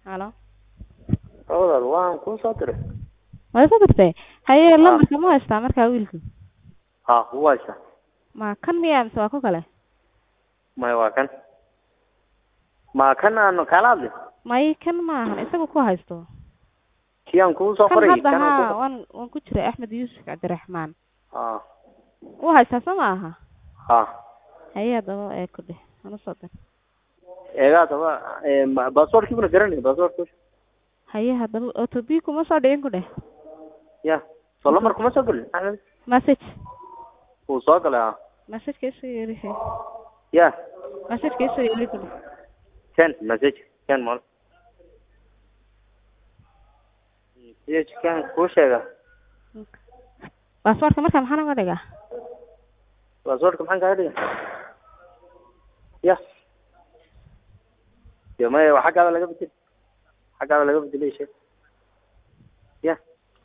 halo walaal waan kuu soo diray waad soo dirtay haye lambarka ma haystaa markaa wiilku ha wuu haysta ma kan miyaa mise waa ku kale maya waa kan ma kan aan kala hadli may kan ma ahan isaga ku haysto kii aan kuu soo kan qoray hadda kan aan ha kuu- waan waan ku jiray axmed yuusuf cabdiraxmaan ha wuu haystaa soo ma aha ha haye haddaba ee ku dheh hana soo dir eegaa daba baasboortkii buna garanay baasboortka haye haddaba otobi kuma soo dhicin ku dheh ya soo lambar kuma soo gelin axmed message wuu soo galay ha messageka isoo yeeri he ya messageka isoo yeeri ku dheh ken message ken mal message ken kuu sheega baasaboortka markaa maxaa naga dhigaa baasboortka maxaan kaga dhiga ya de maya waa xaggaada laga bedel xaggaada laga bedelay sheeg ya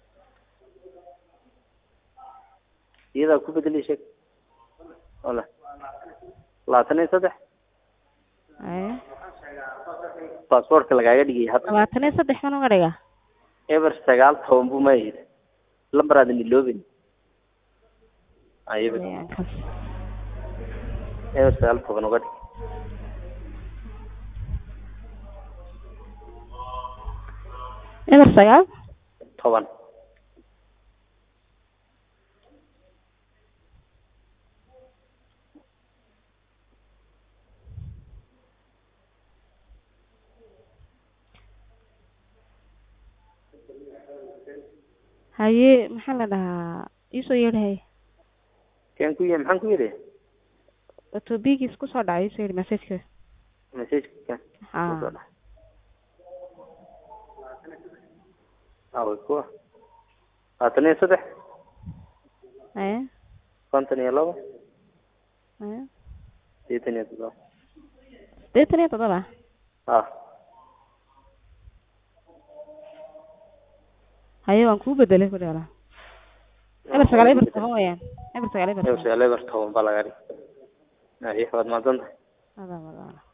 iyadaa ku bedelay sheeg wala labaatan iyo saddex haye baasboortka lagaaga dhigay hadda labaatan iyo saddex ma naga dhigaa eber sagaal toban buu mayid lambar aadan iloobin ayb Haye, aan kas- eber sagaal toban uga dhig eber sagaal toban haye maxaa la dhahaa iisoo yeedhi haye ken ku yii maxaan ku yidhi otobigiis kusoo dhacay iisoo yeedhi messageka message ken ha awa kuwa labaatan iyo saddex haye konton iyo labo haye sideetan iyo toddoba siddeetan iyo toddoba ha haye waan kuu bedelay ku dheela eber sagaal eber toban weyaan eber sagaal eber eber toban sagaal eber toban baa laga dhig aye waad mahadsan tahay adaa wadaala